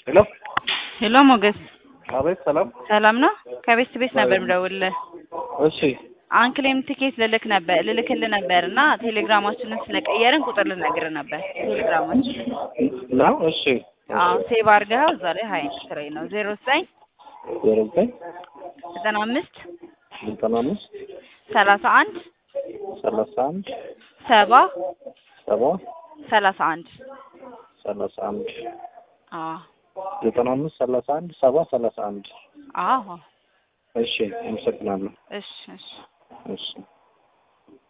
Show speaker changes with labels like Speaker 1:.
Speaker 1: ሄሎ
Speaker 2: ሄሎ ሞገስ፣
Speaker 1: አቤት። ሰላም።
Speaker 2: ሰላም ነው? ከቤት ቤት ነበር የምደውልልህ።
Speaker 1: እሺ
Speaker 2: አንክሌም ትኬት ልልክ ነበር ልልክልህ ነበር እና ቴሌግራማችንን ስለቀየርን ቁጥር ልነግርህ ነበር። ቴሌግራማችን
Speaker 1: ነው። እሺ
Speaker 2: አዎ፣ ሴቭ አድርገኸው እዛ ላይ ሀይ ስራዬ ነው ዜሮ ዘጠኝ
Speaker 1: ዜሮ ዘጠኝ
Speaker 2: ዘጠና አምስት
Speaker 1: ዘጠና አምስት
Speaker 2: ሰላሳ አንድ
Speaker 1: ሰላሳ አንድ
Speaker 2: ሰባ
Speaker 1: ሰባ
Speaker 2: ሰላሳ አንድ
Speaker 1: ሰላሳ አንድ
Speaker 2: አዎ
Speaker 1: ዘጠና አምስት ሰላሳ አንድ ሰባ ሰላሳ አንድ
Speaker 2: አዎ
Speaker 1: እሺ አመሰግናለሁ።
Speaker 2: እሺ እሺ
Speaker 1: እሺ